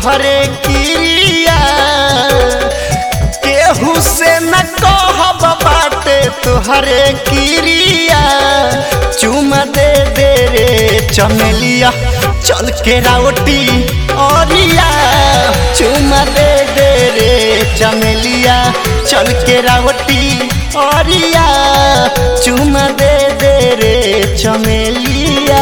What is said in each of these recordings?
तोहरे किरिया केहू से न कहब बाटे तोहरे किरिया चुमा दे दे रे चमेलिया चल के रावटी औरिया चुमा दे दे रे चमेलिया चल के रावटी औरिया चुमा दे दे रे चमेलिया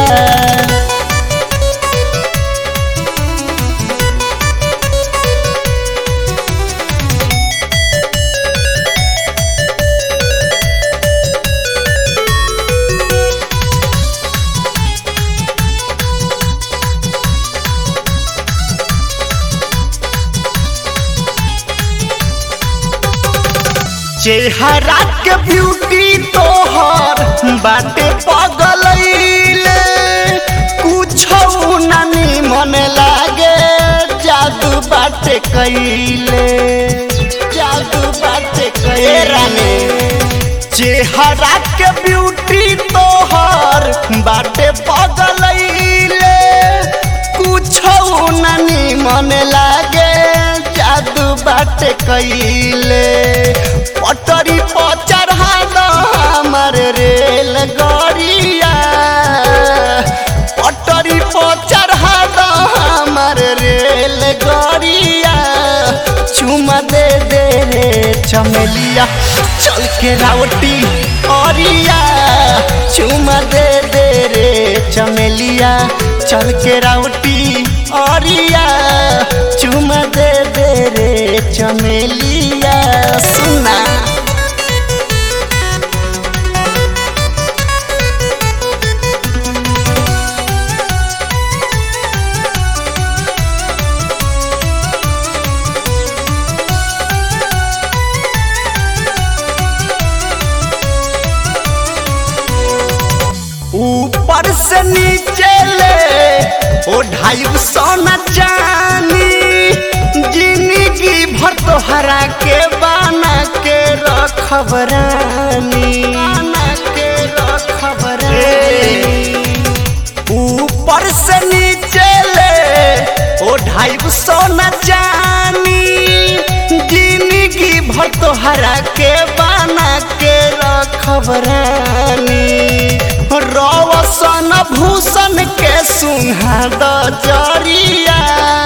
चेहरा के ब्यूटी तोहर बाटे पगलैले कुछ नानी मन लागे जादू बाटे कैले जादू बाटे कैराने चेहरा के ब्यूटी तोहर बाटे पगलैले कुछ नानी मन लागे जादू बाटे कैले पटरी पर चढ़ा दो हमर रेल गड़िया पटरी पर चढ़ा दो हमर रेल गड़िया चुमा दे दे रे चमेलिया चल के रावटी औरिया चुमा दे दे रे चमेलिया चल के रावटी औरिया चुमा दे दे रे चमेलिया सुना ऊपर से नीचे ले ओ ढाई सोना चानी जिंदगी भर तोहरा के बाना के रखब रानी बाना के रखब रानी ऊपर से नीचे ले ओ ढाई सोना चानी जिंदगी भर तोहरा के बाना के रखब रानी रवसन भूषण के सुहा द जरिया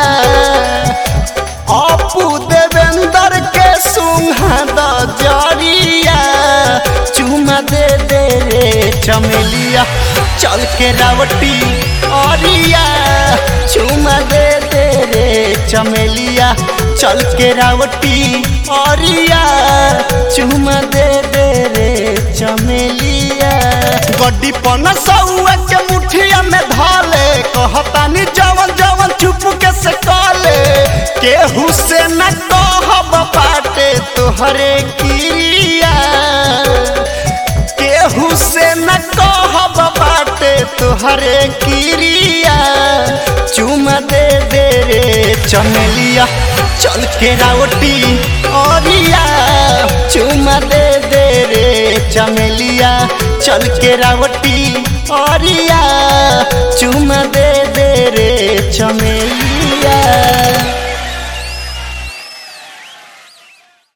अपू देवेंद्र के सुहा द जरिया चुमा दे दे रे चमेलिया चल के रावटी औरिया चुमा दे दे रे चमेलिया चल के रावटी औरिया चुमा दे दे रे चमेलिया गड्डी पन सौआ के मुठिया में धाले कहतानी जवन जवन चुप के से काले केहू से न कहब बाटे तोहरे किरिया केहू से न कहब बाटे तोहरे किरिया चुमा दे दे रे चमेलिया चल के रावटी औरिया चुमा दे दे रे चमेलिया चल के रावटी औरिया